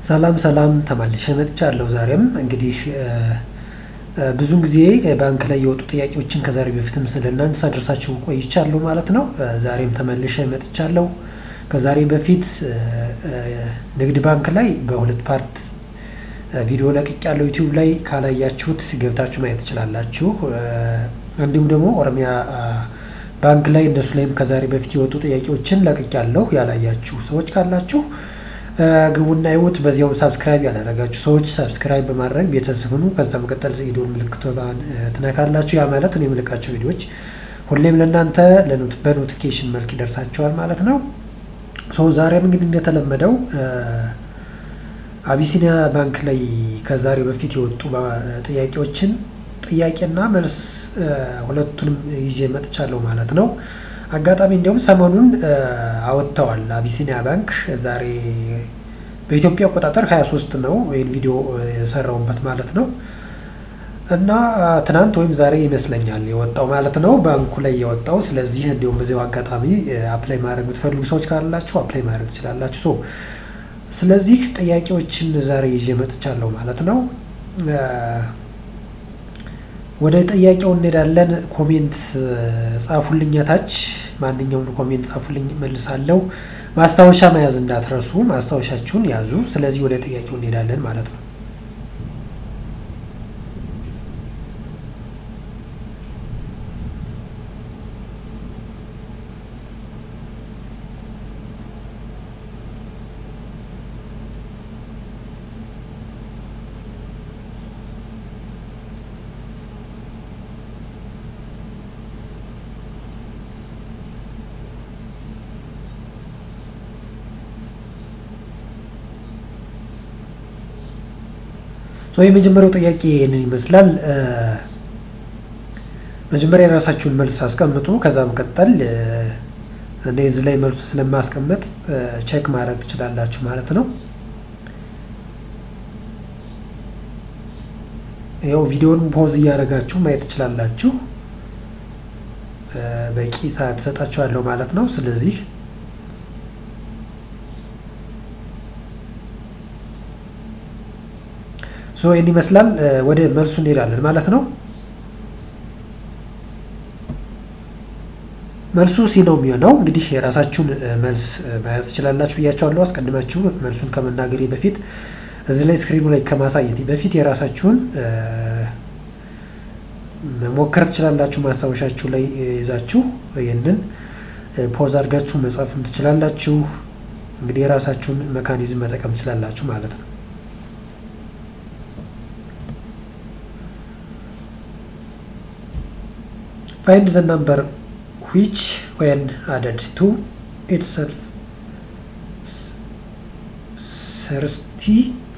ሰላም ሰላም ተመልሼ መጥቻለሁ። ዛሬም እንግዲህ ብዙን ጊዜ ባንክ ላይ የወጡ ጥያቄዎችን ከዛሬ በፊትም ስለ እናንተ ሳደርሳችሁ ቆይቻለሁ ማለት ነው። ዛሬም ተመልሼ መጥቻለሁ። ከዛሬ በፊት ንግድ ባንክ ላይ በሁለት ፓርት ቪዲዮ ለቅቄያለሁ። ዩቲዩብ ላይ ካላያችሁት ገብታችሁ ማየት ትችላላችሁ። እንዲሁም ደግሞ ኦሮሚያ ባንክ ላይ እነሱ ላይም ከዛሬ በፊት የወጡ ጥያቄዎችን ለቅቄያለሁ። ያላያችሁ ሰዎች ካላችሁ ግቡና ይሁት። በዚያውም ሳብስክራይብ ያላደረጋችሁ ሰዎች ሳብስክራይብ በማድረግ ቤተሰብ ሁኑ። ከዛ መቀጠል የደወል ምልክቷን ትነካላችሁ። ያ ማለት እኔ የምልቃቸው ቪዲዮዎች ሁሌም ለእናንተ በኖቲፊኬሽን መልክ ይደርሳቸዋል ማለት ነው። ሰው ዛሬም እንግዲህ እንደተለመደው አቢሲኒያ ባንክ ላይ ከዛሬ በፊት የወጡ ጥያቄዎችን ጥያቄና መልስ ሁለቱንም ይዤ መጥቻለሁ ማለት ነው። አጋጣሚ እንዲሁም ሰሞኑን አወጥተዋል አቢሲኒያ ባንክ ዛሬ በኢትዮጵያ አቆጣጠር 23 ነው ወይም ቪዲዮ የሰራውበት ማለት ነው። እና ትናንት ወይም ዛሬ ይመስለኛል የወጣው ማለት ነው ባንኩ ላይ የወጣው። ስለዚህ እንዲሁም በዚያው አጋጣሚ አፕላይ ማድረግ የምትፈልጉ ሰዎች ካላችሁ አፕላይ ማድረግ ትችላላችሁ። ስለዚህ ጥያቄዎችን ዛሬ ይዤ መጥቻለሁ ማለት ነው። ወደ ጥያቄው እንሄዳለን። ኮሜንት ጻፉልኝ፣ ታች ማንኛውን ኮሜንት ጻፉልኝ፣ መልሳለሁ። ማስታወሻ መያዝ እንዳትረሱ፣ ማስታወሻችሁን ያዙ። ስለዚህ ወደ ጥያቄው እንሄዳለን ማለት ነው። የመጀመሪያው ጥያቄ ይህንን ይመስላል። መጀመሪያ የራሳችሁን መልስ አስቀምጡ። ከዛ መቀጠል እኔ እዚህ ላይ መልሱ ስለማስቀምጥ ቼክ ማድረግ ትችላላችሁ ማለት ነው። ያው ቪዲዮን ፖዝ እያደረጋችሁ ማየት ትችላላችሁ። በቂ ሰዓት እሰጣችኋለሁ ማለት ነው። ስለዚህ ሶ ይህን ይመስላል። ወደ መልሱ እንሄዳለን ማለት ነው። መልሱ ሲ ነው የሚሆነው። እንግዲህ የራሳችሁን መልስ መያዝ ትችላላችሁ ብያቸዋለሁ። አስቀድማችሁ መልሱን ከመናገሬ በፊት እዚህ ላይ ስክሪኑ ላይ ከማሳየት በፊት የራሳችሁን መሞከር ትችላላችሁ። ማስታወሻችሁ ላይ ይዛችሁ ይህንን ፖዝ አድርጋችሁ መጻፍም ትችላላችሁ። እንግዲህ የራሳችሁን መካኒዝም መጠቀም ትችላላችሁ ማለት ነው። find the number which when added to itself 30